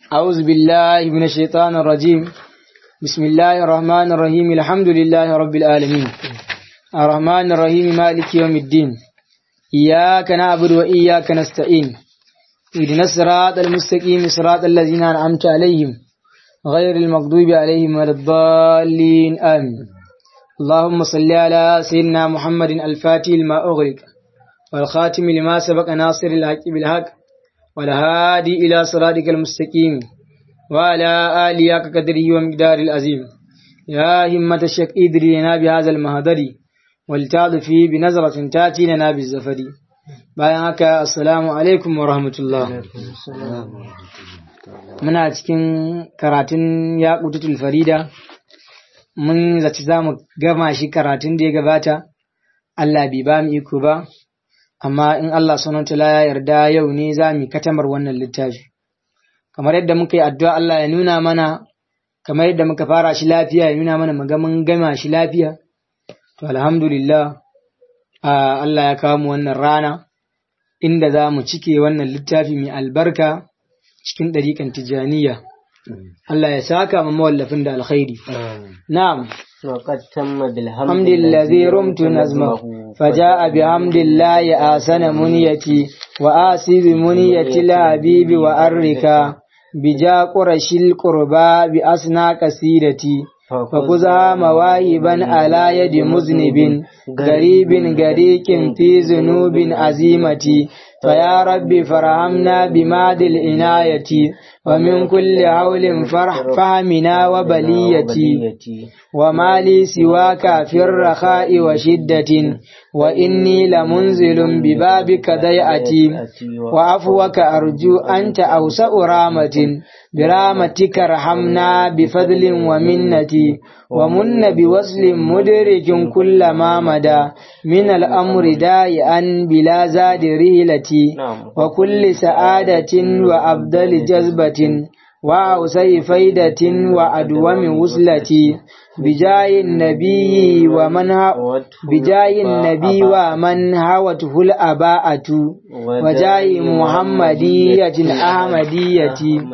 أعوذ بالله من الشيطان الرجيم بسم الله الرحمن الرحيم الحمد لله رب العالمين الرحمن الرحيم مالك يوم الدين إياك نعبد وإياك نستعين اهدنا الصراط المستقيم صراط الذين أنعمت عليهم غير المغضوب عليهم ولا الضالين آمين اللهم صل على سيدنا محمد الفاتح لما أغلق والخاتم لما سبق ناصر الحق بالحق والهادي إلى صراطك المستقيم وعلى آله قدره ومقدار العظيم يا همة الشك إدري لنا بهذا المهدر والتعظ فيه بنظرة تأتي لنا بالزفر bayan haka assalamu alaikum wa rahmatullah muna cikin karatun yaƙutatul farida mun zaci za mu gama shi karatun da ya gabata Allah bai ba mu iko ba amma in Allah sunan ya yarda yau ne za mu katamar wannan littafi kamar yadda muka yi addu'a Allah ya nuna mana kamar yadda muka fara shi lafiya ya nuna mana muga mun gama shi lafiya to alhamdulillah Allah ya kawo mu wannan rana inda za mu cike wannan littafi mai albarka cikin ɗariƙan tijaniya Allah ya saka mu mawallafin da alkhairi na'am وقد تم بالحمد حمد الذي رمت نظمه فجاء بحمد الله آسن منيتي وآسي بمنية الحبيب وأركا بجا قرش القربى بأسنى قصيدتي فخذها مواهبا على يد مذنب غريب غريق في ذنوب عزيمتي فيا رب فرحمنا بماد العناية ومن كل حول فرح فهمنا وبليتي وما لي سواك في الرخاء وشدة وإني لمنزل ببابك ضيئتي وعفوك أرجو أنت أوسع رامة برامتك ارحمنا بفضل ومنتي ومن بوصل مدرج كل ما مدى من الأمر دائعا بلا زاد رهلتي وكل سعادة وأبدل جذبة وأوسع فيدة وأدوم وصلتي بجاه النبي ومن بجاه النبي ومن هوته الأباءة وجاه محمدية الأحمدية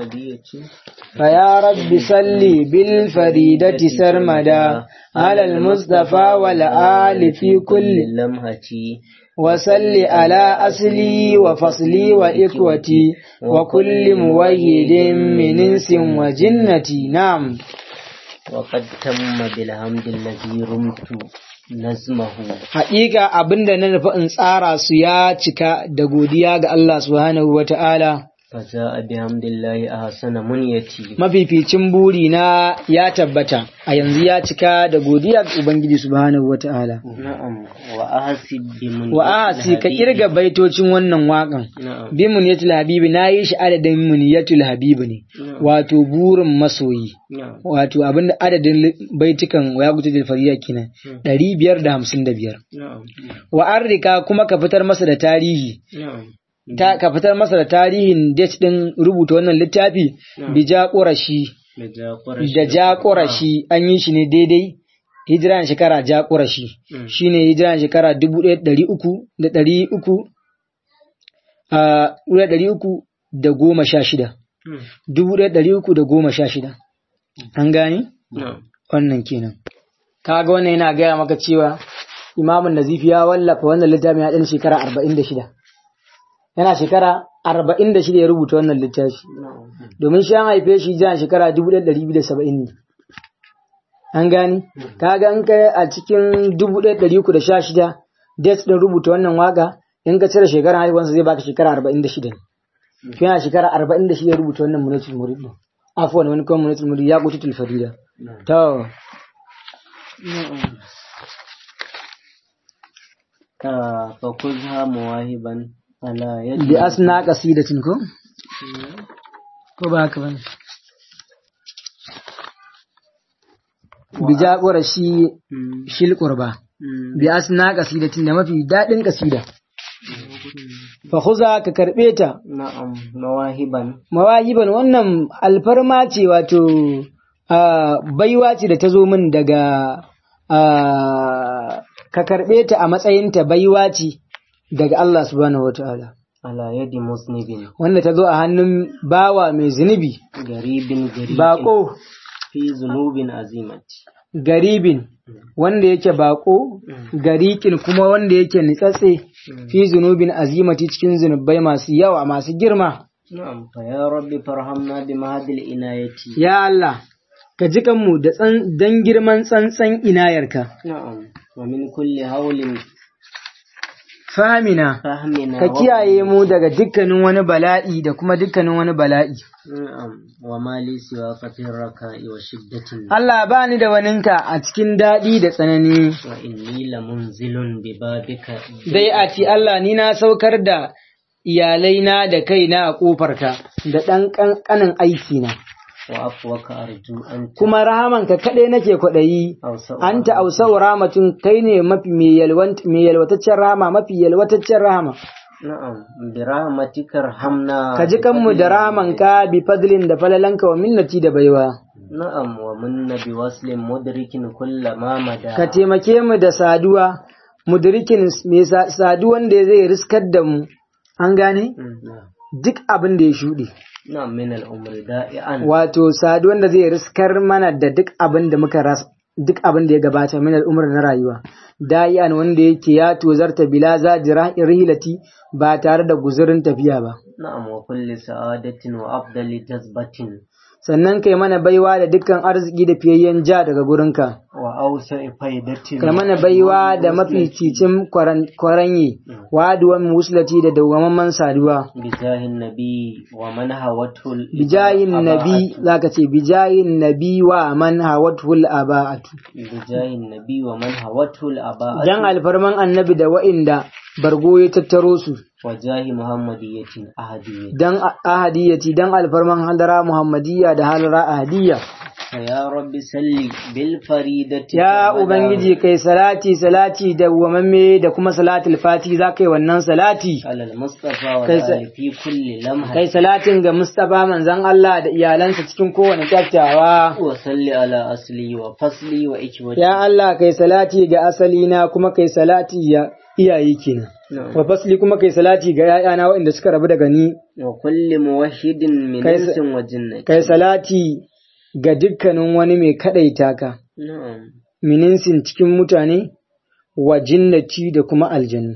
فيا رب صل بالفريدة سرمدا على المصطفى والآل في كل لمحة وصل على أصلي وفصلي وإخوتي وكل مويد من إنس وجنتي نعم وقد تم بالحمد الذي رمت نظمه Haƙiƙa abin da na nufi in tsara su ya cika da godiya ga Allah subhanahu wa ta'ala. فجاء بحمد الله أحسن منيتي Mafificin buri na ya tabbata, a yanzu ya cika da godiya ga Ubangiji subhanahu wa ta'ala. نعم وأحسب بمنيتي Wa asi ka kirga baitocin wannan waƙan. نعم Bi muniyatul habibi na yi shi adadin muniyatul habibi ne, wato burin masoyi. نعم Wato abinda adadin baitukan ya gutu da fariya kenan ɗari biyar da hamsin da biyar. نعم Wa an rika kuma ka fitar masa da tarihi, نعم ta, ka fitar masa da tarihin date ɗin rubuta wannan littafi, bija ƙurashi, da قرش da ja ƙurashi an yi shi ne daidai, hijira na shekara ja ƙurashi, Mm. shi ne hijira na shekara dubu ɗaya da ɗari uku da ɗari uku, a ɗaya ɗari uku da goma sha shida, Mm. dubu ɗaya ɗari uku da goma sha shida. An gani? نعم Wannan kenan. Kaga wannan yana gaya maka cewa Imamun Nazifi ya wallafa wannan littafin ya ɗan shekara arba'in da shida. Yana shekara arba'in da shida ya rubuta wannan littafi. نعم Domin shi an haife shi jiran shekara dubu ɗaya ɗari biyu da saba'in ne. An gani? Kaga in kai a cikin dubu ɗaya ɗari uku da sha shida, dates ɗin rubuta wannan waka, in ka cire shekarar haihuwarsa zai baka shekara arba'in da shida ne. Shi yana shekara arba'in da shida ya rubuta wannan munatul murid ɗin. Afuwan wani kuma munatul murid ya kututul farida. To, ka فخذها مواهبا على يد bi asna qasidatin ko? Ko ba haka bane? Bi jagora shi Mm, shil qurba. mm, Bi asna qasidatin da mafi dadin kasida. Fa khuza ka karbe ta. na'am mawahiban Mawahiban wannan alfarma ce wato ah, baiwa ce da ta zo min daga ah, ka karbe ta a matsayinta baiwa ce daga Allah subhanahu wataala. على يد مذنب wanda ta zo a hannun bawa mai zunubi غريب غريب bako في ذنوب عظيمة garibin wanda yake bako garikin kuma wanda yake nitsatse fi zunubin azimati cikin zunubai masu yawa masu girma نعم فيا رب فرحمنا بمهد العناية ya Allah ka ji kanmu da tsan dan girman tsantsan inayarka نعم ومن كل هول famina فهمنا ka kiyaye mu daga dukkanin wani bala'i da kuma dukkanin wani bala'i نعم وما لي سواك في الركاء وشدة Allah ba ni da waninka a cikin daɗi da tsanani وإني لمنزل ببابك dai a ci Allah ni na saukar da iyalaina da kaina a ƙofarka da ɗan ƙanƙanin aikina وعفوك أرجو أن kuma rahamanka kaɗai nake kwaɗayi أوسع anta ausau rahmatun kai ne mafi mai yalwant- mai yalwataccen rahama mafi yalwataccen rahama نعم برحمتك ارحمنا ka ji kanmu da rahamanka bi fadlin da falalanka wa minnati da baiwa نعم ومن بوصل مدرك كل ما مدى ka taimake mu da saduwa mudrikin mai sa- saduwan da zai riskar da mu an gane مم، نعم duk abin da ya shuɗe نعم من الأمر دائعا wato saduwan da zai riskar mana da duk abin da muka rasa duk abin da ya gabata min al'umar na rayuwa da'ian wanda yake ya tozarta bila zajira rihilati ba tare da guzurin tafiya ba نعم وكل سعادة وأفضل جذبة sannan kai mana baiwa da dukkan arziki da fiyayyen ja daga gurinka وأوسع فائدة kai mana baiwa da mafi cicin kwaranye waduwan musulati da dawwamamman saduwa بجاه النبي ومن هوته ال- bijayin nabi الأباءة. zaka ce bijayin nabi wa man hawatul aba'atu بجاه النبي ومن هوته الأباءة dan alfarman annabi da wa'inda bargo ya tattaro su وجاه محمدية أهدية dan ahadiyyaci dan alfarman hadara muhammadiyya da halara ahadiyya فيا رب سل بالفريدة ya والمدى. ubangiji kai salati salati da wamamme da kuma salatul fati za kai wannan salati على المصطفى كيس- والآل في كل لمحة kai salatin ga mustafa manzon Allah da iyalansa cikin kowane kyakkyawa وصل على أصلي وفصلي وإكوتي ya Allah kai salati ga asalina kuma kai salati ya iyaye kenan نعم. wa fasli kuma kai salati ga ‘ya'yana waɗanda suka rabu daga ni, وكل موحد من كيس- إنس وجنة kai salati ga dukkanin wani mai kaɗaita ka, نعم mininsin cikin mutane, wa jinnati da kuma aljanu.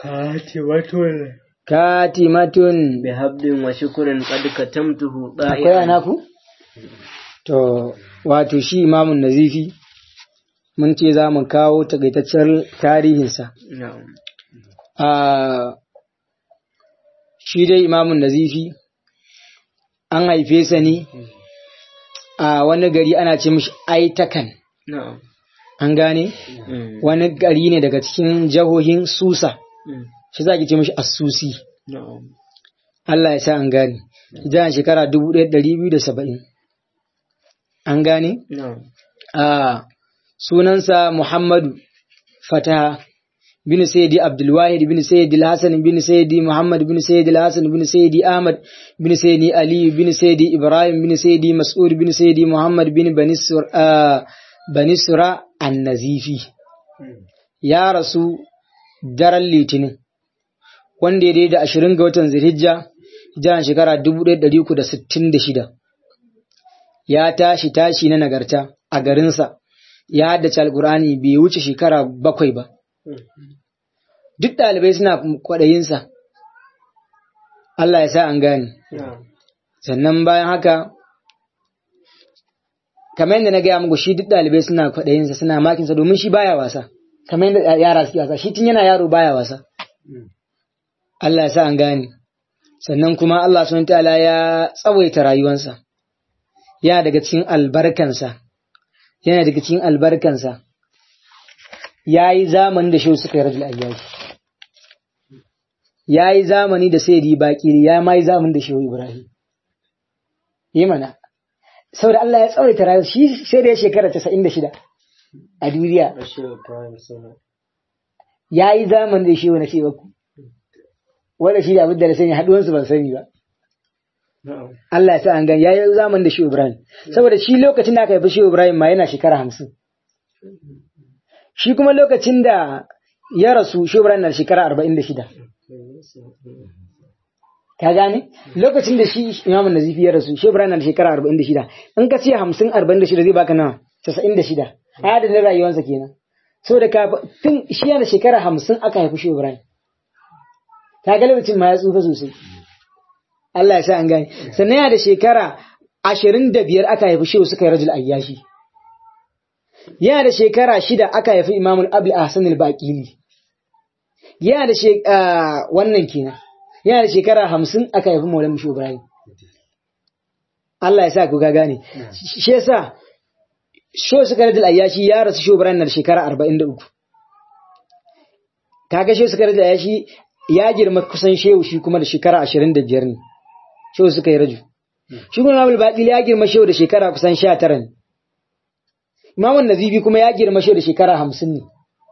Katimatun, بهب وشكر قد كتمته akwai ضائعا ana ku? To, wato shi imamun nazifi, mun ce za mu kawo takaitaccen tarihinsa. نعم a shi dai imamun nazifi an haife sa ne a wani gari ana ce mishi aitakan نعم an gane مم. wani gari ne daga cikin jahohin susa مم. shi za ki ce mishi asusi نعم Allah ya sa an gane hijiran shekara 1270 an gane نعم a sunansa Muhammadu Fataha bin Sayyidi Abdulwahid bin Sayyidi Hassan bin Sayyidi Muhammad bin Sayyidi Hassan bin Sayyidi Ahmad bin Sayyidi Ali bin Sayyidi Ibrahim bin Sayyidi Mas'ud bin Sayyidi Muhammad bin Banisur Banisura An-Nazifi ya rasu daren Litinin wanda ya daidai da ashirin ga watan Zulhijja hijiran shekara 1366 ya tashi tashi na nagarta a garinsa ya haddace alkur'ani bai wuce shekara bakwai ba duk ɗalibai suna kwaɗayinsa Allah ya sa an gane نعم sannan bayan haka kamar yadda na gaya muku shi duk ɗalibai suna kwaɗayinsa suna makinsa domin shi baya wasa kamar yadda yara suke wasa shi tun yana yaro baya wasa Allah ya sa an gane sannan kuma Allah sun ta'ala ya tsawaita rayuwansa yana daga cikin albarkansa yana daga cikin albarkansa ya yi zamani da shehu suka yi rajul ayyashi ya yi zamani da sai baƙiri ya ma yi zamani da shehu ibrahim yi mana saboda Allah ya tsawaita rayuwa shi sai da ya shekara casa'in da shida a duniya Bashir Ibrahim Suna. ya yi zamani da shehu na shewa ku wanda shi da abin da na sani haɗuwansu ban sani ba Na'am. Allah ya sa an gan ya yi zaman da Shehu Ibrahim. Saboda shi lokacin da aka haifi Shehu Ibrahim ma yana shekara hamsin. Shi kuma lokacin da ya rasu Shehu Ibrahim na da shekara arba'in da shida. ka gane lokacin da shi imamun nazifi ya rasu shi ibrahim na da shekara arba'in da shida in ka ce hamsin arba'in da shida zai baka nawa casa'in da shida a adadin rayuwarsa kenan saboda ka tun shi yana da shekara hamsin aka haifi shi ibrahim ka ga lokacin ma ya tsufa sosai Allah ya sa an gane sannan yana da shekara ashirin da biyar aka haifi shehu suka yi rajul ayyashi yana da shekara shida aka haifi imamul abul ahsan al-baqili yana da wannan kenan yana da shekara hamsin aka haifi maulan mushu ibrahim Allah ya sa ku ga gane shi yasa shehu suka rajul ayyashi ya rasu shehu ibrahim na da shekara arba'in da uku kaga shehu suka rajul ayyashi ya girma kusan shehu shi kuma da shekara ashirin da biyar ne shehu suka yi raju shi kuma imamul baqili ya girma shehu da shekara kusan sha tara ne imamun nazifi kuma ya girma shehu da shekara hamsin ne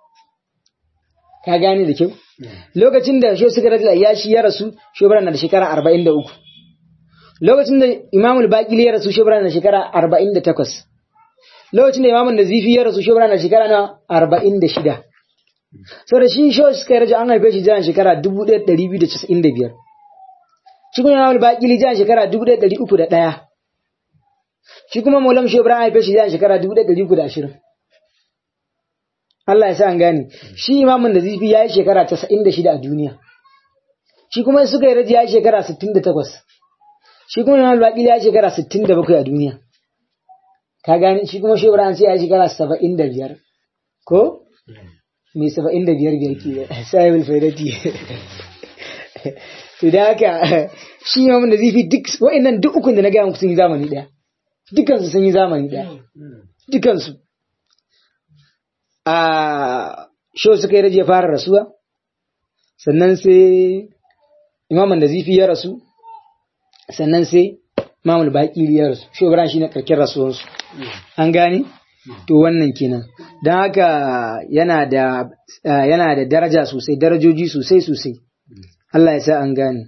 ka gane da kyau lokacin da shehu suka rajula ya shi ya rasu shubran na da shekara arba'in da uku lokacin da imamul baqili ya rasu shubran na da shekara arba'in da takwas lokacin da imamun nazifi ya rasu shubran na da shekara na arba'in da shida sau da shi shehu suka raja an haife shi jiran shekara dubu ɗaya ɗari biyu da casa'in da biyar shi kuma imamul baqili jiran shekara dubu ɗaya ɗari uku da ɗaya shi kuma maulam shi ibrahim haife shi jiran shekara dubu ɗaya ɗari uku da ashirin Allah ya sa an gane shi imamun da zifi ya yi shekara casa'in da shida a duniya shi kuma suka yi raji ya yi shekara sittin da takwas shi kuma imamul baqili ya yi shekara sittin da bakwai a duniya ka gane shi kuma shi ibrahim sai ya yi shekara saba'in da biyar ko mai saba'in da biyar biyar ke sahibul faidati to da haka shi imamun da zifi duk wa'annan duk ukun da na gaya muku sun yi zamani ɗaya dukansu sun yi zamani ɗaya dukansu a sho suka yi raje ya fara rasuwa sannan sai imaman da zifi ya rasu sannan sai imamul baƙiri ya rasu shi shi na karkin rasuwarsu an gane to wannan kenan don haka yana da yana da daraja sosai darajoji sosai sosai Allah ya sa an gane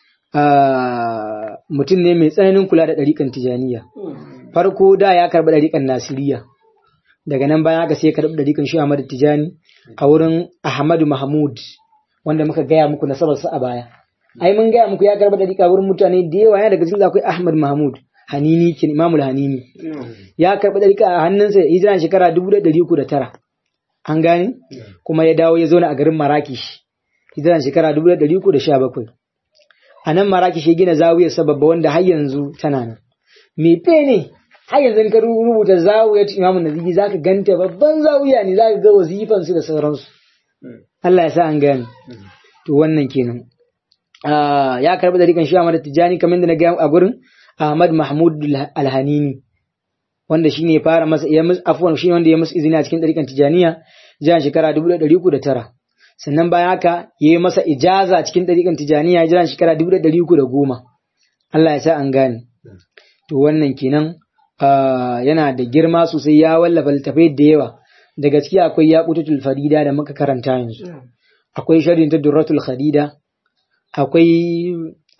mutum ne mai tsananin kula da ɗariƙan tijaniya farko da ya karɓi ɗariƙan nasiriya daga nan bayan haka sai ya karɓi ɗariƙan shi Ahmadu Tijani a wurin Ahmadu Mahmud wanda muka gaya muku nasabarsa a baya ai mun gaya muku ya karɓi ɗariƙa wurin mutane da yawa yana daga cikin akwai Ahmad Mahmud Hanini kin Imamul Hanini ya karɓi ɗariƙa a hannunsa hijira shekara dubu da ɗari uku da tara an gane kuma ya dawo ya zauna a garin Marakish hijira shekara dubu da ɗari uku da sha bakwai a nan Marakish ya gina zawiyar sababba wanda har yanzu tana nan me ne har yanzu ka rubuta zawiyar imamun nazifi za ka ganta babban zawiya ne za ka ga wazifansu da sauransu Allah ya sa an gane to wannan kenan ya karɓi dariƙan shi Ahmad Tijani kamar da na gaya a gurin Ahmad Mahmud Alhanini wanda shine ya fara masa ya musu afwan shi wanda ya musu izini a cikin dariƙan Tijaniya jiran shekara 1309 sannan bayan haka ya yi masa ijaza cikin dariƙan Tijaniya jiran shekara 1310 Allah ya sa an gane to wannan kenan yana da girma sosai ya wallafa littafai da yawa da gaskiya akwai yaqutul farida da muka karanta yanzu akwai sharhin ta durratul khadida akwai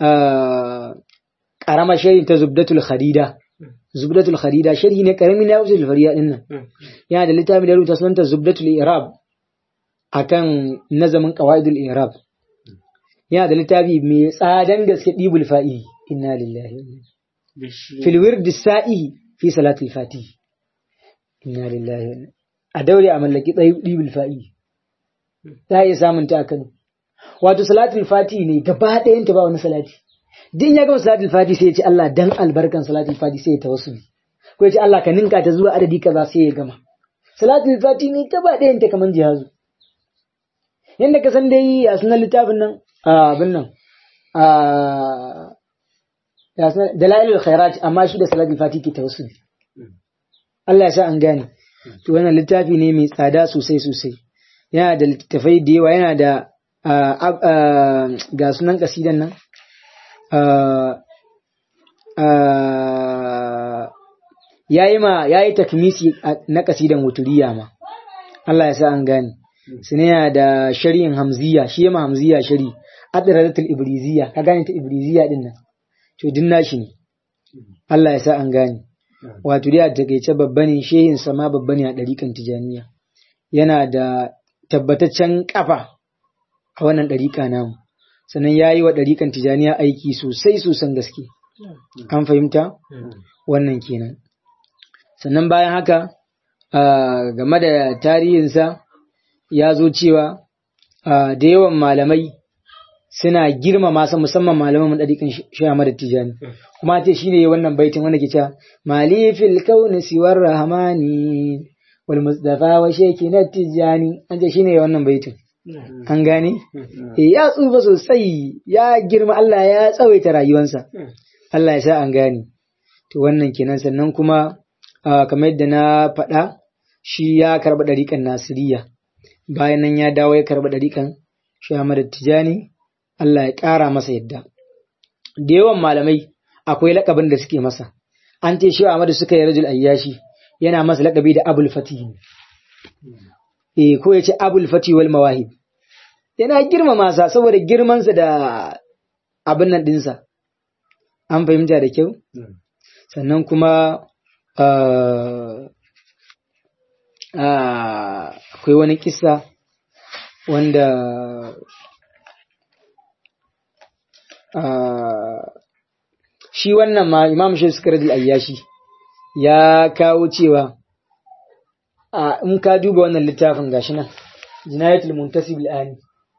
karama sharhin ta zubdatul khadida zubdatul khadida sharhi ne karami na yaqutul farida din nan yana da littafi da rubuta sunanta zubdatul i'rab akan nazamin qawaidul i'rab yana da littafi mai tsadan gaske dibul fa'i inna lillahi fil wird sa'i fi salatul fatih inna lillahi a daure a mallaki ɗibul fa'i za a iya samun ta a Kano wato salatul fati ne gaba ɗayan ta ba wani salati din ya gama salatul fati sai ya ce Allah dan albarkan salatul fati sai ya tawassuli ko ya ce Allah ka ninka ta zuwa adadi kaza sai ya gama salatul fati ne gaba ɗayan ta kaman jihazu yanda ka san dai a sunan littafin nan abin nan dalailul khairat amma shi da salatul fati ke tawassuli Allah ya sa an gane to wannan littafi ne mai tsada sosai sosai yana da littafai da yawa yana da ga sunan kasidan nan yayi ma yayi takmisi na kasidan wuturiya ma Allah ya sa an gane sune yana da shari'in hamziya shi ma hamziya shari adradatul ibriziya ka gane ta ibriziya din nan to din nashi ne Allah ya sa an gane wato dai a takaice babba ne shehin sama babba ne a ɗarikan tijaniya yana da tabbataccen kafa a wannan ɗarika namu sannan ya yi wa ɗarikan tijaniya aiki sosai sosan gaske an fahimta wannan kenan sannan bayan haka ah, game da tarihinsa ya zo cewa ah, da yawan malamai suna girmama sa musamman malaman ɗarikan shama da tijani kuma ce shi ne wannan baitin wanda ke cewa malifil kauni siwar rahamani wal mustafa wa sheki na tijani an ce shi ne wannan baitin an gane Eh, ya tsufa sosai ya girma Allah ya tsawaita rayuwansa Allah ya sa an gane to wannan kenan sannan kuma ah, kamar yadda na faɗa shi ya karɓi ɗariƙan nasiriya bayan nan ya dawo ya karɓi ɗariƙan Ahmad Tijani Allah ya ƙara masa yadda da yawan malamai akwai laƙabin da suke masa an ce shi Ahmad suka yi rajul ayyashi yana masa laƙabi da Abul Fatih eh ko ya ce Abul Fatih wal Mawahib yana girmama sa saboda girmansa da abin nan ɗinsa an fahimta da kyau sannan kuma ah, ah, akwai wani kisa wanda ah, shi wannan ma imam shi suka ayyashi ya kawo cewa a in ka duba wannan littafin gashi nan jinayatul muntasib al'ani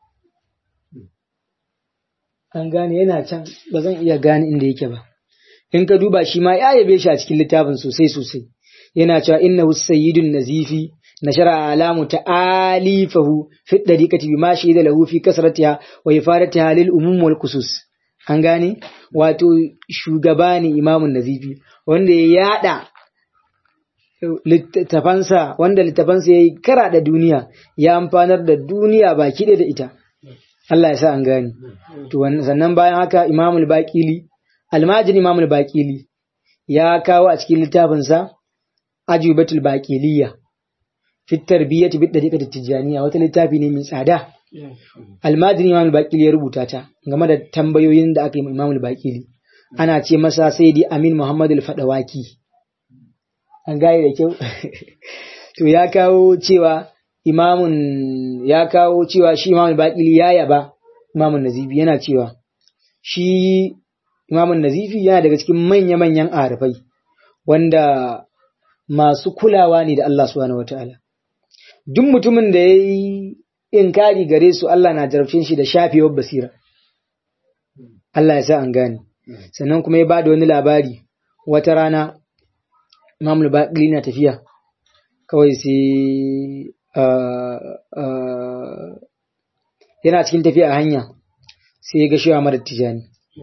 an gane yana can ba zan iya gane inda yake ba in ka duba shi ma ya yabe shi a cikin littafin sosai sosai yana cewa innahu sayyidun nazifi nashara alamu ta'alifahu fi dariqati bima shahida lahu fi kasratiha wa ifadatiha lil umum wal khusus an gane wato shugaba ne imamun nazifi wanda ya yada littafansa wanda littafansa ya yi kara da duniya ya amfanar da duniya baki ɗaya da ita Allah ya sa an gane to wannan- sannan bayan haka imamul baqili almajin imamul baqili ya kawo a cikin littafinsa ajubatul baqiliya fi tarbiyyati bid dariqati tijaniya wata littafi ne mai tsada almajin imamul baqili ya rubuta ta game da tambayoyin da aka yi ma imamul baqili ana ce masa sayyidi amin muhammad al-fadawaki an gane da kyau to ya kawo cewa imamun ya kawo cewa shi imamun baƙili ya yaba imamun nazifi yana cewa shi imamun nazifi yana daga cikin manya-manyan arifai wanda masu kulawa ne da Allah subhanahu wataala duk mutumin da ya yi inkari gare su Allah na jarabcin shi da shafewar basira Allah ya sa an gane sannan kuma ya ba da wani labari wata rana Imam al-Baqili na tafiya kawai sai ah, ah, yana cikin tafiya a hanya sai ya ga shi Ahmad Tijani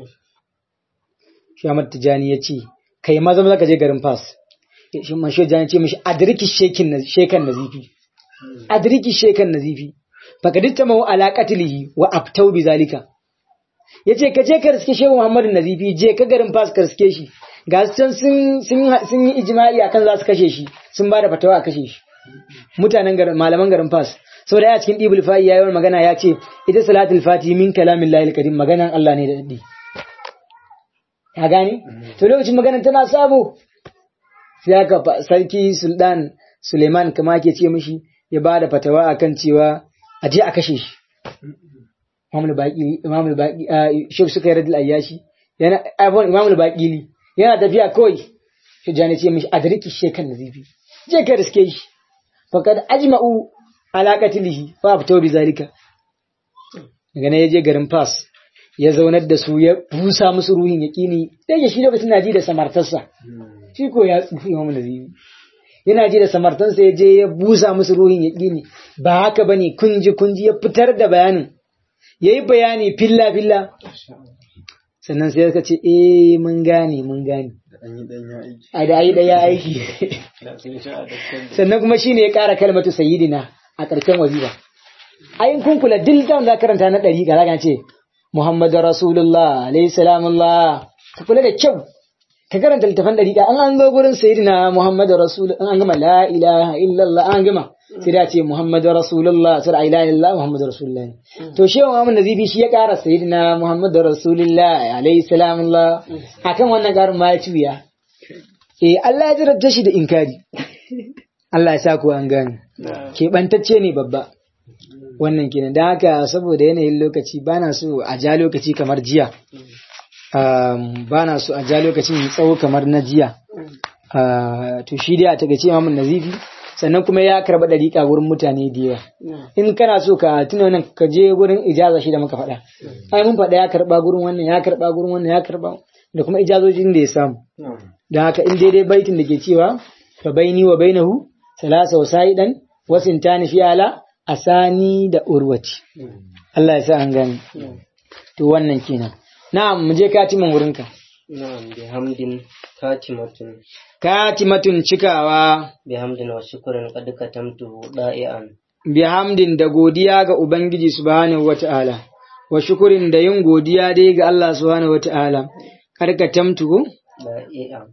shi Ahmad Tijani ya ce kai maza maza ka je garin Fas shi man shi Tijani ya ce mishi adriki shekin na- shekan nazifi adriki shekan nazifi fakaditta mahu ala qatlihi wa abtau bi zalika yace ka je ka riske shehu Muhammadu Nazifi je ka garin Fas ka riske shi ga su can sun sun sun yi ijma'i akan za su kashe shi sun ba da fatawa a kashe shi mutanen garin malaman garin Fas saboda ya cikin Ibul Fa'i yayin magana ya ce ita salatul fati min kalamin lahil kadim maganan Allah ne da dadi ya gane to lokacin maganan tana sabo sai aka fa- sarki Sultan Suleiman kama ke ce mishi ya ba da fatawa akan cewa a je a kashe shi Imam al-Baqili Imam al-Baqi Sheikh suka yi radul ayyashi yana abun Imam al-Baqili yana tafiya kawai shi jani ce mishi adriki shekan nazifi je ka riske shi faqad ajma'u ala qatlihi fa fito bi zalika daga nan ya je garin Fas ya zaunar da su ya busa musu ruhin yaqini dai shi lokacin na ji da samartarsa shi ko ya tsufi Imam nazifi yana ji da samartansa ya je ya busa musu ruhin yaqini ba haka bane kunji kunji ya fitar da bayanin yayi bayani filla filla sannan sai suka ce eh mun gane mun gane a da yi daya aiki sannan kuma shine ya ƙara kalmatu sayyidina a ƙarshen wazifa ayin kun kula duk da za karanta na ɗari ga zaka ce Muhammadu Rasulullah alayhi salamullah ka kula da kyau ka karanta littafin ɗari an an zo gurin sayyidina Muhammadu Rasul an gama la ilaha illallah an gama sai da ce Muhammadu Rasulullah sai la ilaha illallah Muhammadu Rasulullah to shi Muhammad Nazifi shi ya ƙara sayyidina Muhammadu Rasulullah alayhi salamullah akan wannan ƙarin ma ya ci wuya eh Allah ya jarabta shi da inkari Allah ya sa ku an gane keɓantacce ne babba wannan kenan da haka saboda yanayin lokaci bana so a ja lokaci kamar jiya um, bana so a ja lokacin mai tsawo kamar na jiya Uh, to shi dai a takaice imamun nazifi sannan kuma ya karba dariƙa gurin mutane da yawa in kana so ka tuna wannan ka je gurin ijaza shi da muka faɗa ai mun faɗa ya karba gurin wannan ya karba gurin wannan ya karba da kuma ijazojin da ya samu da haka in daidai baitin da ke cewa fa baini wa bainahu salasa wa sa'idan wa sintani fi ala asani da urwati Allah ya sa an gane to wannan kenan na'am mu je katimin wurinka na'am bihamdin katimatun katimatun cikawa bihamdin wa shukran qad katamtu da'ian bihamdin da godiya ga Ubangiji subhanahu wata'ala wa shukurin da yin godiya dai ga Allah subhanahu wata'ala karkatamtu ko da'ian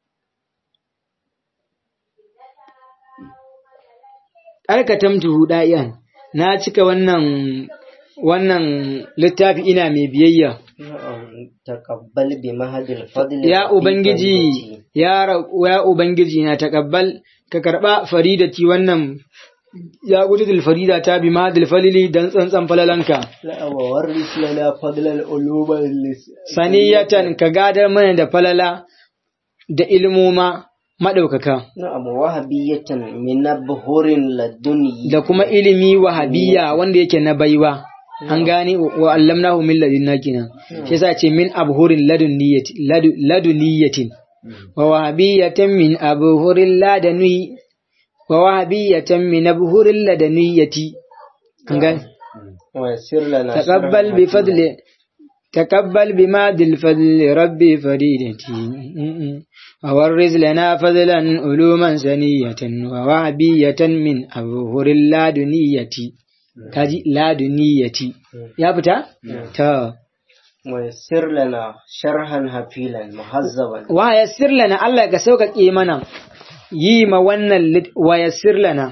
karkatamtu da'iyan na cika wannan wannan littafi ina mai biyayya na'am taqabbal bi mahadil fadl ya ubangiji ya ra- ya ubangiji na takabbal ka karba faridati wannan ya gudul farida ta bi madil falili dan tsantsan falalanka la wa waris lana fadl al ulum saniyatan ka gadar mana da falala da ilmoma maɗaukaka na'am wahabiyatan min abhurin laduni da kuma ilimi wahabiyya wanda yake na baiwa an gane wa allamnahu min ladunna kenan shi yasa ce min abhurin ladunniyyati ladu- ladunniyatin wa wahabiyatan min abhurin ladani wa wahabiyatan min abhurin ladaniyyati an gane wa yassir lana تقبل بفضل تقبل بماد الفضل ربي فريدتي وورز لنا فضلا علوما سنية ووهبية من أبهر اللادنية كاجي لادنية يا بتا تا wa yassir lana sharhan hafilan muhazzaban ويسر لنا الله كسوك إيمانا يما ونن لت- ويسر لنا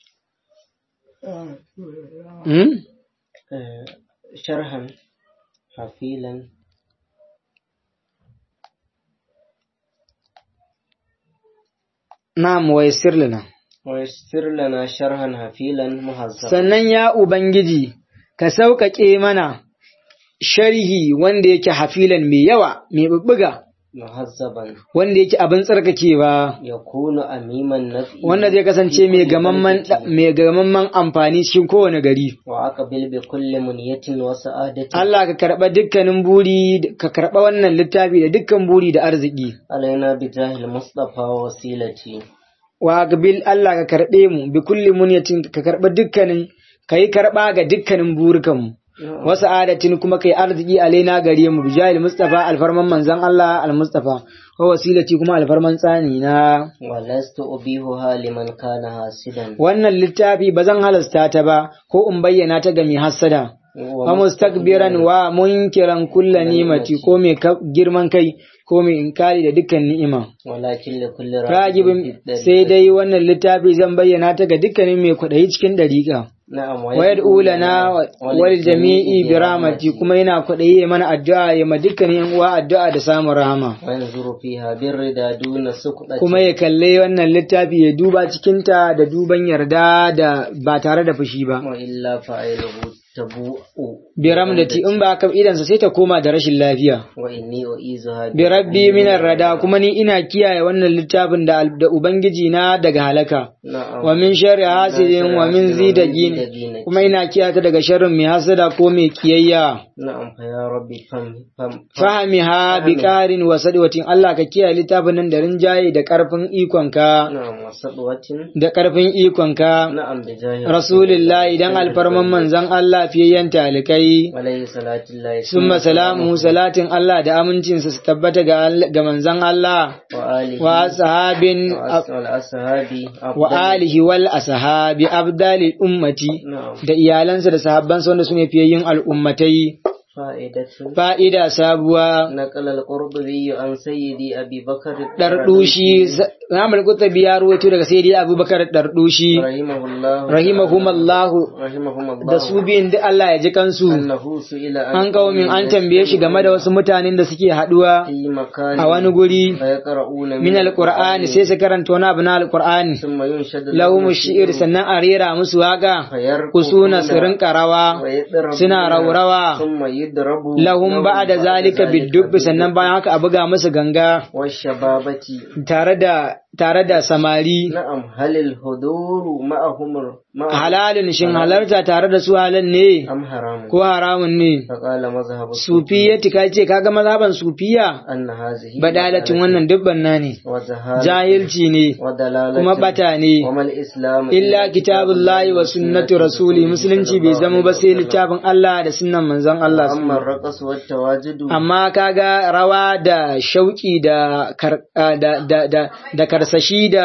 أمم؟ Eh, sharhan hafilan نعم ويسر لنا wa yassir lana sharhan hafilan muhazzaban sannan ya Ubangiji, ka sauƙaƙe mana sharhi wanda yake hafilan mai yawa, mai bubbuga, muhazzaban wanda yake abin tsarkakewa, yakunu amiman nafi wanda zai kasance mai gamamman mai gamamman amfani cikin kowane gari. wa aqbil bi kulli munyatin wa sa'adatin Allah ka karɓa dukkanin buri, ka karɓa wannan littafi da dukkan buri da arziki. alaina bi jahil mustafa wa wasilati Wa gabil Allah ka karɓe mu, bi kulli munyatin ka karɓa dukkanin, ka yi karɓa ga dukkanin burukanmu. wasu adatin kuma kai arziki alaina gare mu bijahil mustafa alfarman manzon Allah al-mustafa wa wasilati kuma alfarman tsani na wa lastu ubihuha liman kana hasidan wannan littafi ba zan halasta ta ba ko in bayyana ta ga mai hassada wa mustakbiran wa munkiran kulla nimati ko mai ka- girman kai ko mai inkari da dukkan ni'ima walakin li kulli ragibin sai dai wannan littafi zan bayyana ta ga dukkanin mai kwaɗayi cikin ɗariƙa na'am wa yad'u lana wal jami'i bi rahmati kuma yana kwaɗayi ya mana addu'a ya ma dukkanin yan uwa addu'a da samun rahama wa yanzuru fiha birrida duna suqdati kuma ya kalle wannan littafi ya duba cikinta da duban yarda da ba tare da fushi ba wa illa fa'iluhu tabu'u bi ramdati in ba ka idansa sai ta koma da rashin lafiya wa inni u'izuha bi rabbi minar rada kuma ni ina kiyaye wannan littafin da da ubangiji na daga halaka na'am wa min sharri hasidin wa min zidagin kuma ina kiyaye ta daga sharrin mai hasada ko mai kiyayya na'am fa ya rabbi fam fam fahimiha bi qarin wa sadwatin Allah ka kiyaye littafin nan da rinjaye da karfin ikonka na'am wa sadwatin da karfin ikonka na'am bi jahi rasulillahi dan alfarman manzon Allah fiyayyen talikai alayhi salatullahi summa salamu salatin Allah da amincinsa su tabbata ga Allah- ga manzon Allah wa alihi wa sahabin wa as- wal ashabi wa alihi wal ashabi abdali ummati na'am da iyalansa da sahabbansa wanda su ne fiyayyin al'ummatai فائدة fa'ida sabuwa نقل القرطبي عن سيدي أبي بكر ɗarɗushi Imam Qurtubi ya ruwaito daga Sayyidi Abubakar ɗarɗushi رحمه الله rahimahumallahu رحمهم الله da su biyun duk Allah ya ji kansu أنه سئل an kawo min an tambaye shi game da wasu mutanen da suke haɗuwa في مكان a wani guri فيقرؤون min alqur'ani sai su karanta wani abu na alqur'ani ثم ينشد lahum shi'ir sannan a rera musu waka فيرقصون kusuna su rinka rawa ويضربون suna raurawa ثم يضرب lahum ba'da zalika bidubbi sannan bayan haka a buga musu ganga والشبابة tare da tare da samari نعم هل الحضور معهم معهم halalin shin halarta tare da su halal ne أم حرام ko haramun ne فقال مذهب sufiyati ka ce kaga mazhaban sufiya أن هذه badalatin wannan dubban na ne وزهالة jahilci ne ودلالة kuma bata ne وما الإسلام illa kitabullahi wa sunnatu rasuli musulunci bai zama ba sai littafin Allah da sunnan manzon Allah أما الرقص والتواجد amma kaga rawa da shauki da kar- a, da da da, da karsashi da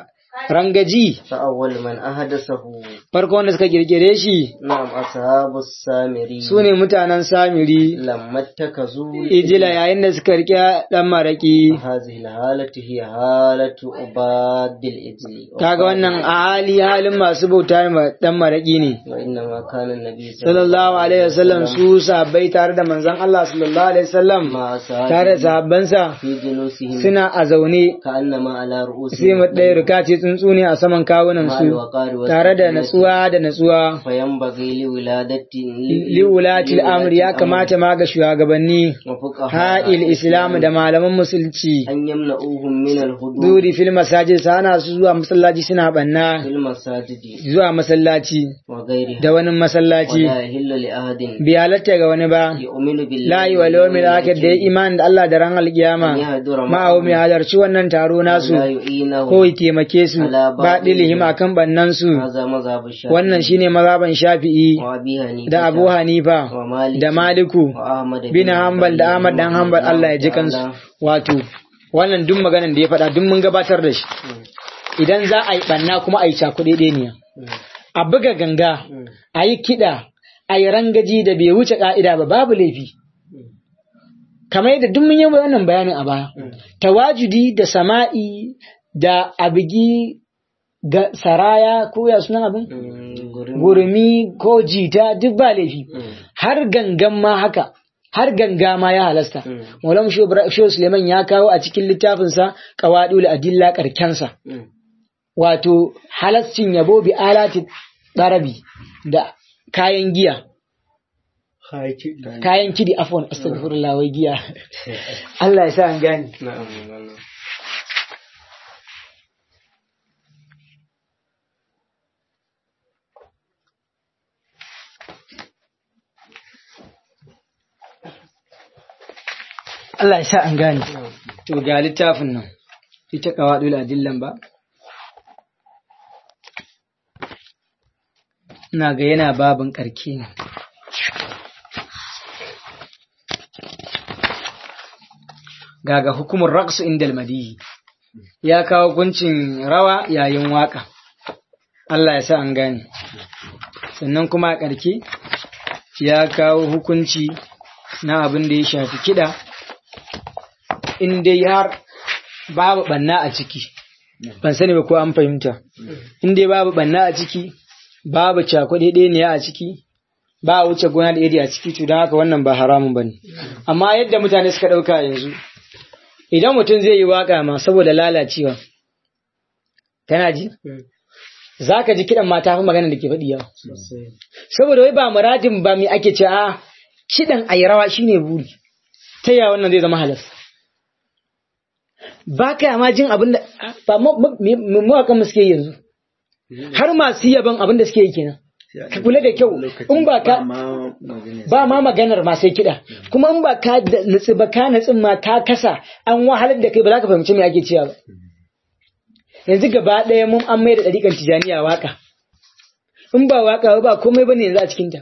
rangaji فأول من أحدثه farko wanda suka kirkire shi نعم أصحاب السامري su ne mutanen samiri لما اتخذوا ijila yayin da suka rike dan maraki هذه الحالة هي حالة عباد الإجل kaga wannan a hali halin masu bauta ma dan maraki ne وإنما كان النبي sallallahu alaihi wasallam su sahabbai tare da manzon Allah sallallahu alaihi wasallam مع tare da أصحابه sahabbansa في جلوسهم suna a zaune كأنما على sai رؤوسهم mu ɗaya rika ce tsuntsu ne a saman kawunan مع su الوقار tare da والسكينة natsuwa da natsuwa فينبغي لولادة liwulatil amri ya kamata ma ga shugabanni وفقهاء ha'il islam da malaman musulci أن يمنعوهم من الهدوء duri fil masajid sana su zuwa masallaci suna banna في المساجد zuwa masallaci وغيرها da wani masallaci ولا يهل لأحد bi halatta ga wani ba يؤمن بالله la yi wa yawmil akhir da ya iman da Allah da ran alkiyama أن يهدر ma'ahu mai halarci wannan taro nasu لا يعينه ko ya taimake su ba dilihim akan bannan su هذا مذهب الشافعي wannan shine mazhaban Shafi'i وأبي حنيفة da Abu Hanifa ومالك da Maliku وأحمد bin Hanbal da Ahmad dan Hanbal Allah ya ji kansu wato wannan duk maganan da ya faɗa duk mun gabatar da shi idan za a yi banna kuma a yi cakuɗe ɗeniya a buga ganga a yi kiɗa a yi rangaji da bai wuce ƙa'ida ba babu laifi kamar yadda duk mun yi wannan bayanin a baya tawajudi da sama'i da abigi ga saraya ko ya sunan abin gurmi ko jita duk ba laifi har gangan ma haka har ganga ma ya halasta Maulam Shehu Suleiman ya kawo a cikin littafinsa Qawadul Adilla karkensa wato halascin yabo bi alati darabi da kayan giya kayan kidi afwan astaghfirullah wai giya Allah ya sa an gane Allah ya sa an gane to ga littafin nan ita qawadul adillan ba ina ga yana babin karke ne gaga hukumar raqsu indal madihi ya kawo guncin rawa yayin waka Allah ya sa an gane sannan kuma a ƙarke ya kawo hukunci na abin da ya shafi kiɗa in dai har babu ɓanna a ciki ban sani ba ko an fahimta in dai babu ɓanna a ciki babu cakuɗe ɗeniya a ciki ba a wuce gona da iri a ciki to don haka wannan ba haramun ba ne amma yadda mutane suka ɗauka yanzu idan mutum zai yi waka ma saboda lalacewa kana ji za ka ji kiɗan mata fi magana da ke faɗi yawa saboda wai ba muradin ba mai ake ce a kiɗan a yi rawa shine buri ta yaya wannan zai zama halas ba ka ma jin abin da ba mawakan suke yanzu har masu yaban abin da suke yi kenan ka kula da kyau in ba ka ba ma maganar ma sai kiɗa kuma in ba ka nutsi ba ka nutsin ma ka kasa an wahalar da kai ba za ka fahimci me ake cewa ba yanzu gaba ɗaya mun an mai da ɗariƙar tijaniya waka in ba waka ba komai bane yanzu a cikinta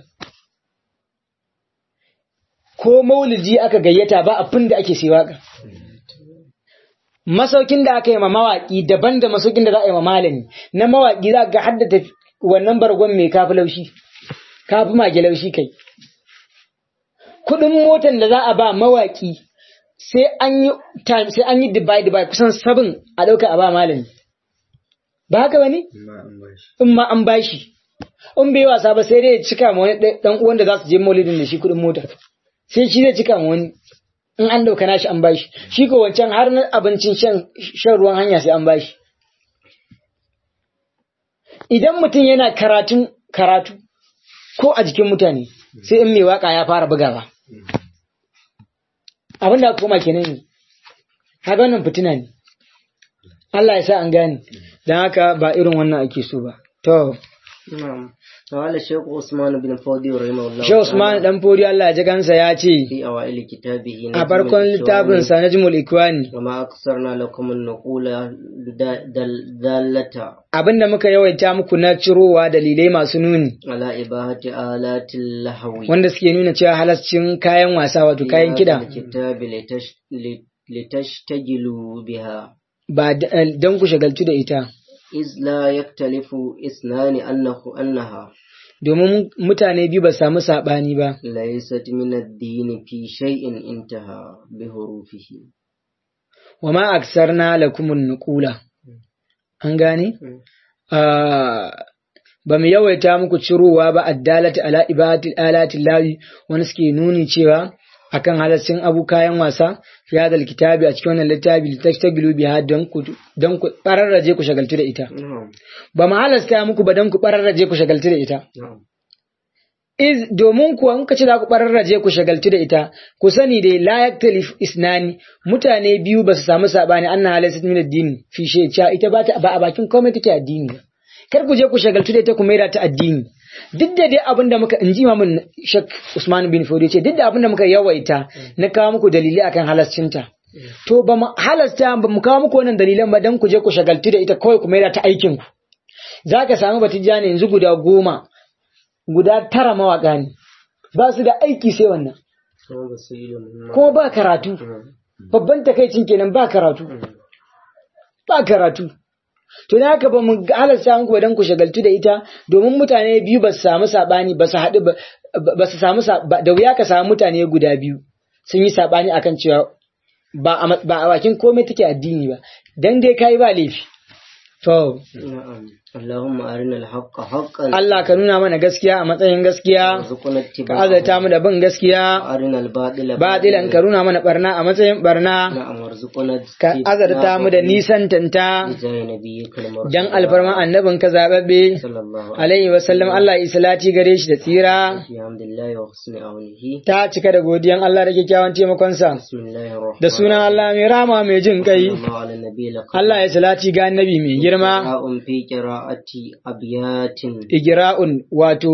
ko maulidi aka gayyata ba abin da ake sai waka masaukin da aka yi ma mawaƙi daban da masaukin da za a yi ma malami na mawaƙi za ga haddata wannan bargon mai kafi laushi kafi mage laushi kai kuɗin motan da za a ba mawaki sai an yi time sai an yi divide by kusan sabin a ɗauka a ba malami ba haka ba ne in ma an bashi in bai wasa ba sai dai ya cika ma wani ɗan uwan da za su je maulidin da shi kuɗin mota sai shi zai cika ma wani in an ɗauka nashi an bashi shi ko wancan har na abincin shan shan ruwan hanya sai an bashi idan mutum yana karatun karatu ko a jikin mutane sai in mai waka ya fara bugawa abin da aka koma kenan ne haka wannan fitina ne Allah ya sa an gane don haka ba irin wannan ake so ba to نعم قال الشيخ عثمان بن فودي رحمه الله Shehu Usman dan Fodi Allah ya ji kansa ya ce في أوائل كتابه a farkon littafin sa Najmul Ikwani وما أكثرنا لكم النقول دا- دل- دالة abinda muka yawaita muku na cirowa dalilai masu nuni على إباحة آلات اللهو wanda suke nuna cewa halascin kayan wasa wato في kayan هذا kida الكتاب لتش... لت- لتشتغلوا بها ba d- don ku shagaltu da ita إذ لا يختلف اثنان أنه أنها domin mutane biyu ba su samu saɓani ba ليست من الدين في شيء انتهى بحروفه wa ma aksarna lakumun nuqula an gane Ah, ba mu yawaita muku cirowa ba addalati ala ibadati alati lahi wani suke nuni cewa akan halascin abu kayan wasa fi hadal kitabi a cikin wannan littafi litashtagilu biha don ku don ku bararraje ku shagaltu da ita نعم ba mu halasta muku ba don ku bararraje ku shagaltu da ita نعم iz domin kuwa in ka ce za ku bararraje ku shagaltu da ita ku sani dai la yaktalif isnani mutane biyu ba su samu sabani anna halasat min addini fi shay cha ita ba ta ba a bakin komai take addini ba kar ku je ku shagaltu da ita ku maida ta addini duk da dai abin da muka inji imamun Sheikh Usman bin Fodi ce duk da abin da muka yawaita na kawo muku dalilai akan halascinta to ba mu halasta ba mu kawo muku wannan dalilan ba dan ku je ku shagaltu da ita kawai ku maida ta aikin ku zaka samu batijani yanzu guda goma guda tara mawaƙa ne ba su da aiki sai wannan kuma ba su yi da muhimmanci. kuma ba karatu babban takaicin kenan ba karatu ba karatu to da haka ba mu halasta muku ba dan ku shagaltu da ita domin mutane biyu ba su samu sabani ba su haɗu ba- ba su samu sa- ba- da wuya ka samu mutane guda biyu sun yi sabani akan cewa ba a ma- ba a bakin komai take addini ba dan dai kai ba laifi to نعم اللهم أرنا الحق حقا Allah ka nuna mana gaskiya a matsayin gaskiya وارزقنا ka اتباعه azata mu da bin gaskiya وأرنا الباطل batilan ka nuna mana barna a matsayin barna نعم وارزقنا ka azarta mu da nisan tanta بجاه نبيك المرسل dan alfarma annabin ka zababbe صلى الله عليه alaihi wasallam Allah ya salati gare shi da tsira بحمد الله وحسن عونه ta cika da godiyan Allah da kyakkyawan taimakonsa بسم الله الرحمن da sunan Allah mai rama mai jin kai صلى الله على النبي لقد Allah ya salati ga annabi mai girma قراء في قراءة أبيات igira'un wato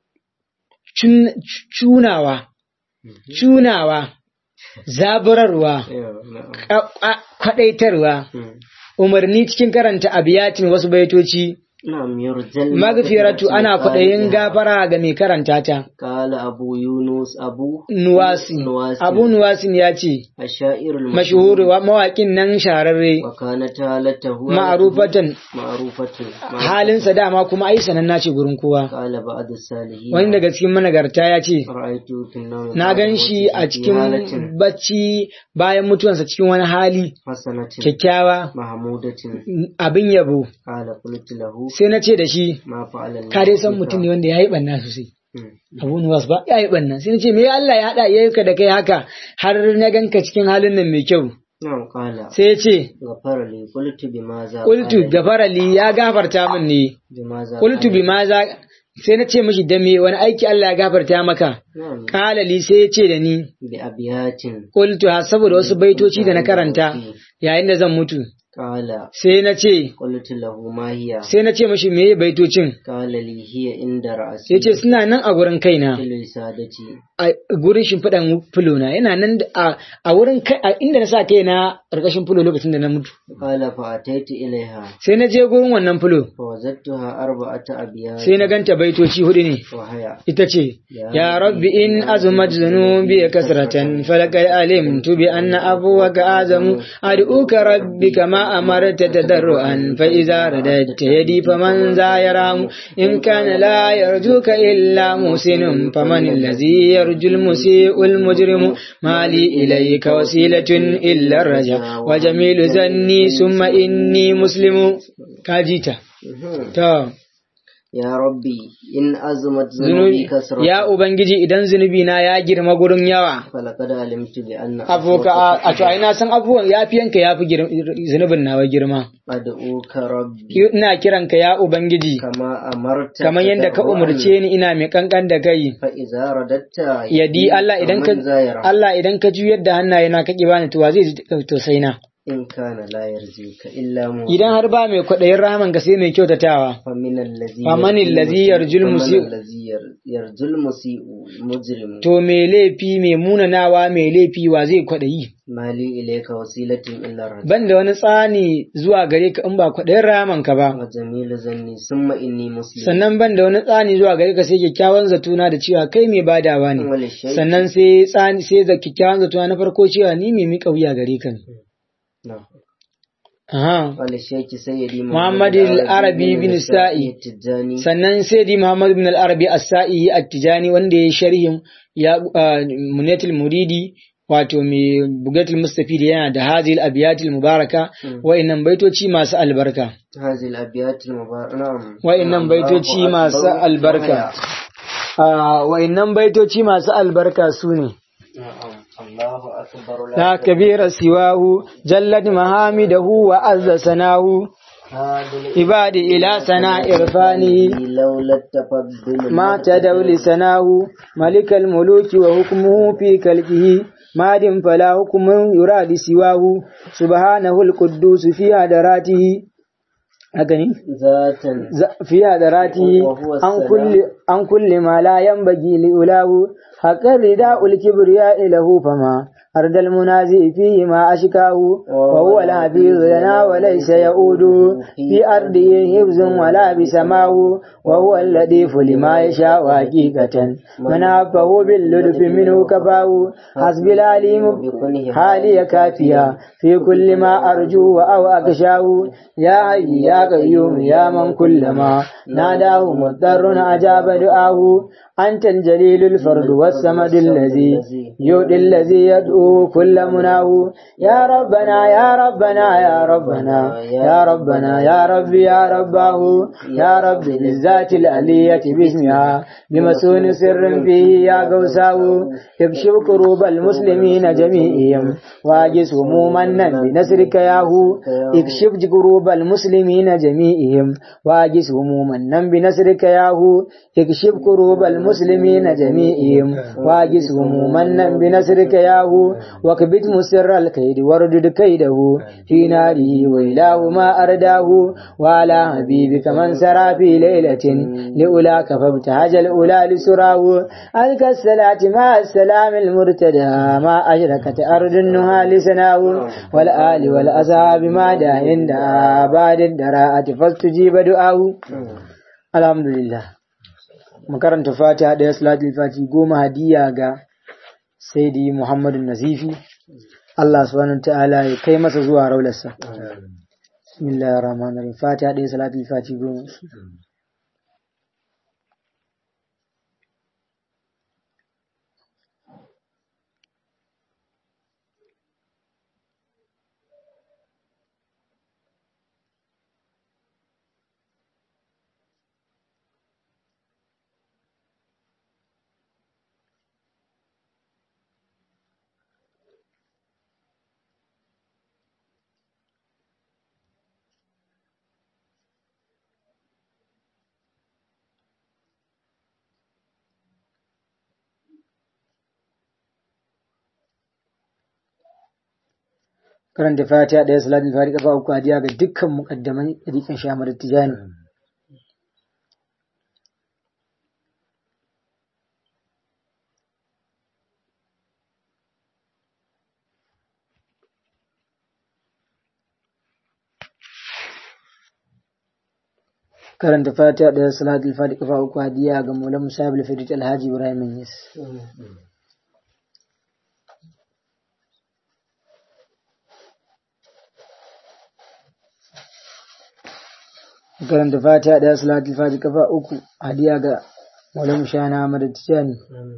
cun- cunawa cunawa zaburarwa نعم ka- ka- kwadaitarwa مم. umarni cikin karanta abiyatin wasu baitoci نعم يرجل magfiratu ana kwaɗayin gafara ga mai karanta ta قال أبو يونس أبو nuwasi نواس abu nuwasin ya ce الشاعر المشهور mashhur wa mawaƙin nan shahararre وكانت حالته ma'rufatan معروفة halinsa dama kuma ai sananna ce gurin kowa قال بعض الصالحين wani daga cikin managarta ya ce رأيت في النوم na بعد gan shi a موته في حالة cikin bacci bayan mutuwansa cikin wani hali حسنة kyakkyawa محمودة abin yabo قال قلت له sai na ce da shi ما فعل الله ka dai san بك؟ mutum ne wanda ya yi ɓanna sosai مم. abu nuwas ba ya yi ɓanna sai na ce me Allah ya haɗa ya ka da kai haka har na ganka cikin halin nan mai kyau نعم قال sai ya ce غفر لي قلت بماذا qultu قال gafara li ya gafarta min ne بماذا qultu قال؟ bima za sai na ce mishi da me wani aiki Allah ya gafarta maka نعم kala li sai ya ce da ni بأبيات qultu ha saboda wasu baitoci da na karanta yayin da zan mutu قال sai na ce قلت له ما هي sai na ce mishi meye baitocin قال لي هي عند رأسي sai ce suna nan a gurin kaina في الوسادة a gurin shimfiɗan fulona yana nan da- a a wurin kai a inda na sa kaina ƙarƙashin fulo lokacin da na mutu قال فأتيت إليها sai na je gurin wannan fulo فوجدتها أربعة أبيات sai na ganta baitoci hudu ne وهي ita ce ya rabbi in azumat zunubi kasratan falakad alimtu bi anna abuwaka azamu ad'uka rabbi kama كما أمرت تضرعا فإذا رددت يدي فمن ذا يرام إن كان لا يرجوك إلا محسن فمن الذي يرجو المسيء المجرم ما لي إليك وسيلة إلا الرجاء وجميل زني ثم إني مسلم كاجيتا تا يا ربي إن أزمت zunubi ذنوبي كسرة ya ubangiji idan zunubi na ya girma gurin yawa فلقد علمت بأن afuka a a to ai na san abubuwan yafiyanka yafi girma zunubin nawa girma أدعوك ربي ina kiranka ya ubangiji كما أمرت kamar yadda ka تضرعاً. umarce ni ina mai kankan da kai فإذا رددت yadi Allah idan ka فمن ذا يرى Allah idan ka juyar da hannaye na kake bani to wa zai ji tausayi na إن كان لا يرجوك إلا مؤمن idan har ba mai kwaɗayin rahaman ka sai mai kyautatawa فمن الذي فمن الذي يرجو المسيء. فمن الذي ير- يرجو المسيء مجرم to mai laifi mai munanawa mai laifi wa zai kwaɗayi ما لي إليك وسيلة إلا الرجاء ban da wani tsani zuwa gare ka in ba kwaɗayin rahaman ka ba وجميل ظني ثم إني مسلم sannan ban da wani tsani zuwa gare ka sai kyakkyawan zatuna da cewa kai mai badawa ne وللشيء sannan sai tsani sai da kyakkyawan zatuna na farko cewa ni mai miƙa wuya gare ka ne نعم Aha. وللشيخ سيدي محمد العربي بن السائي. التجاني sannan sai di Muhammad bin al-Arabi as-Sa'i at-Tijani wanda ya sharhin ya ah, Munatul Muridi wato mai Bugatul Mustafid yana da Hazil Abiyatul Mubaraka wa'annan baitoci masu albarka هذه الأبيات المباركة نعم wa'annan baitoci masu albarka Ah, wa'annan baitoci masu albarka su ne نعم الله أكبر لا كبير سواه جلت محامده وعز سناه عبادي إلى سناء إرفانه لولا التفضل ما تدعو لسناه ملك الملوك وحكمه في كلبه ماد فلا حكم يراد سواه سبحانه القدوس في هدراته أغني ذاتا ز- في هدراته وهو عن السلام. كل عن كل ما لا ينبغي لأولاه حق الرداء الكبرياء له فما أرد المنازع فيه ما أشكاه وهو الحفيظ لنا وليس يؤود في أرضه حفظ ولا بسماه وهو اللطيف لما يشاء حقيقة من عفه باللطف منه كفاه حسب العليم حالي كافيا في كل ما أرجو أو أخشاه يا حي يا قيوم يا من كلما ناداه مضطر أجاب دعاه أنت الجليل الفرد والصمد الذي يؤدي الذي يدعو كل مناه يا ربنا يا ربنا يا ربنا يا ربنا يا ربي يا رباه يا رب بالذات الألية باسمها بمسون سر فيه يا قوساه اكشف كروب المسلمين جميعهم واجز هموما بنصرك يا هو اكشف كروب المسلمين جميعهم واجز هموما بنصرك يا هو اكشف كروب المسلمين جميعهم واجز هموما بنصرك يا هو وكبت مسر الكيد واردد كيده في ناره وإله ما أرداه وعلى حبيبك من سرى في ليلة لأولاك فابتهج الأولى لسراه ألك الصلاة مع السلام المرتدى ما أشركت أرض النهى لسناه والآل والأصحاب ما دا عند بعد الدراءة فاستجيب دعاه الحمد لله makaranta fatiha ɗaya salatul fati goma hadiya ga saidi muhammadu nazifi Allah subhanahu wa ta'ala ya kai masa zuwa raularsa bismillahir rahmanir rahim fatiha ɗaya salatul fati goma karanta fatiha ɗaya salatul fati kafa uku hadiya ga dukkan muqaddaman rikin shamar tijani karanta fatiha ɗaya salatul fati kafa uku hadiya ga maulan musabul fadit alhaji ibrahim yas karanta fatiha ɗaya salatul fatiha kafa uku hadiya ga maulana shana Ahmad Tijani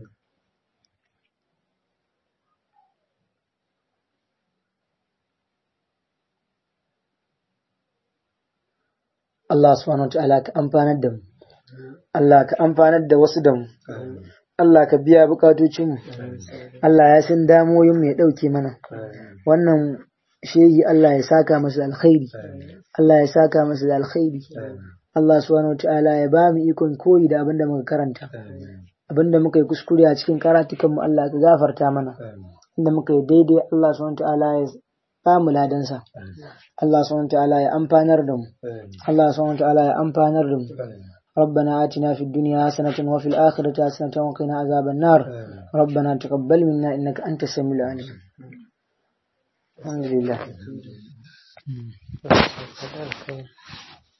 Allah subhanahu wa ta'ala ka amfanar da mu Allah ka amfanar da wasu da mu Allah ka biya bukatocinmu Allah ya san damoyin mu ya ɗauke mana wannan shehi Allah ya saka masa alkhairi Allah ya saka masa da alkhairi Allah subhanahu wataala ya ba mu ikon koyi da abinda muka karanta abinda muka yi kuskure a cikin karatukan mu Allah ka gafarta mana inda muka yi daidai Allah subhanahu wataala ya ba mu ladansa Allah subhanahu wataala ya amfanar da mu Allah subhanahu wataala ya amfanar da mu ربنا آتنا في الدنيا حسنة وفي الآخرة حسنة وقنا عذاب النار ربنا تقبل منا إنك أنت السميع العليم الحمد لله